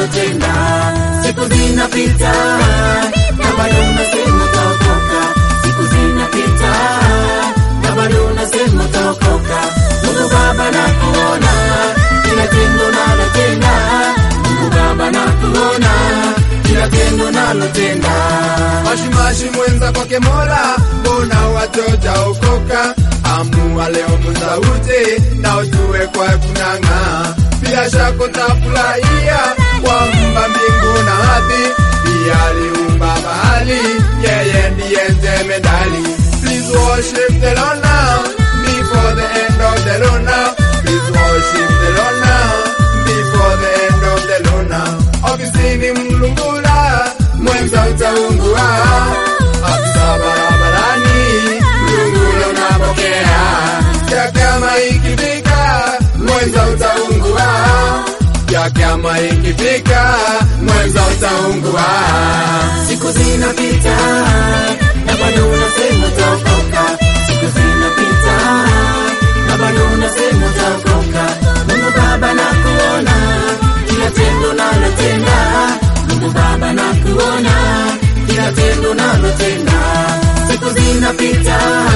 unalotenda. Siku zinapita na bado unasema utaokoka. Siku zinapita na bado unasema utaokoka. Mungu Baba nakuona kila tendo unalotenda. Mungu Baba nakuona kila tendo unalotenda. Mashimashi mwenza kwake Mola, mbona wachoja okoka? Amua leo muzauti na ujue kwa kunang'aa, bila shaka utafurahia kwamba mbingu na ardhi pia aliumba bahari, yeye ndiye jemedali. Please worship the Lord now before the end of the Lord now. Please worship the Lord now before the end of the Lord now. Ofisini mlungula mwenza utaungua, afisa barabarani mlungula unapokea, ya kama ikifika mwenza utaungua, ya kama ikifika mwenza utaungua. Siku zinapita na bado unasema utaokoka. Siku zinapita na bado unasema utaokoka. Mungu Baba nakuona kila tendo unalotenda. Mungu Baba nakuona kila tendo unalotenda. Siku zinapita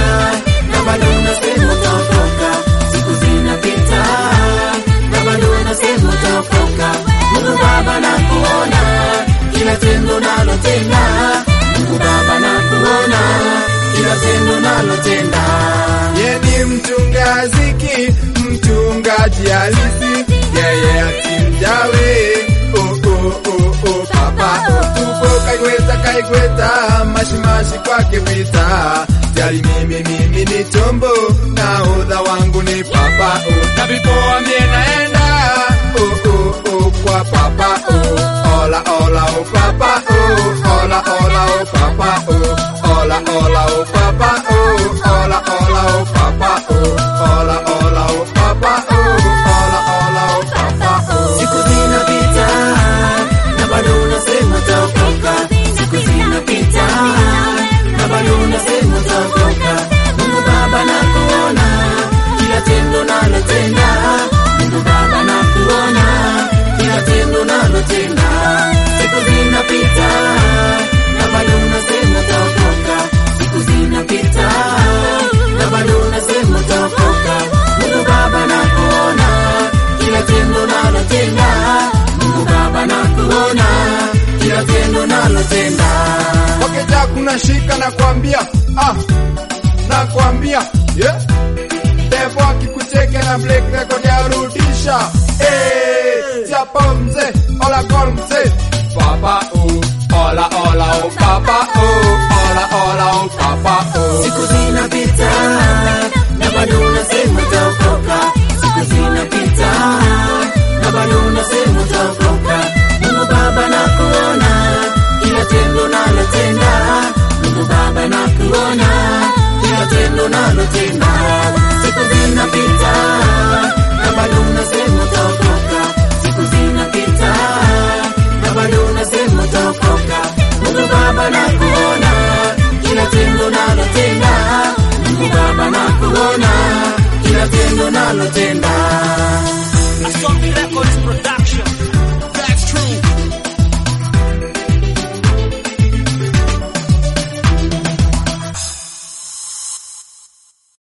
na bado unasema utaokoka. Siku zinapita na bado unasema utaokoka. Mungu Baba nakuona kila tendo unalotenda. Mungu Baba nakuona kila tendo unalotenda. Ye ni mchungaziki, mchungaji halisi, yeye atimjawe. Oh, oh, oh, oh, papa oh, tupo kaikweta kaikweta, mashimashi kwake vita jali mimi mimi ni chombo na udha wangu ni papa oh, na vipoa mie naenda oh, oh, oh, kwa papa oh, ola ola oh papa oh, ola ola oh papa oh, ola ola oh papa oh, ola ola oh papa oh, ola ola oh papa oh, ola ola oh papa oh. Siku zinapita na bado unasema utaokoka. Siku zinapita na bado unasema utaokoka. Mungu Baba nakuona kila tendo unalotenda. Mungu Baba nakuona kila tendo unalotenda. Siku zinapita na bado unasema utaokoka. Siku zinapita na bado unasema utaokoka. Mungu Baba nakuona kila tendo unalotenda. Mungu Baba nakuona kila tendo unalotenda. Wakija kuna shika na kuambia ah, na kuambia yeah. Devo akikucheke na break record ya rudisha eh, chapa mzee ola gol mzee papa oh, ola ola oh papa oh, ola ola oh papa oh. Siku zinapita na bado unasema utaokoka. Siku zinapita na bado unasema utaokoka. Mungu Baba nakuona kila tendo unalotenda. Mungu Baba nakuona kila tendo unalotenda. Siku zinapita na bado unasema utaokoka. Siku zinapita na bado unasema utaokoka. Mungu Baba nakuona kila tendo unalotenda. Mungu Baba nakuona kila tendo unalotenda. Asombi Records Production.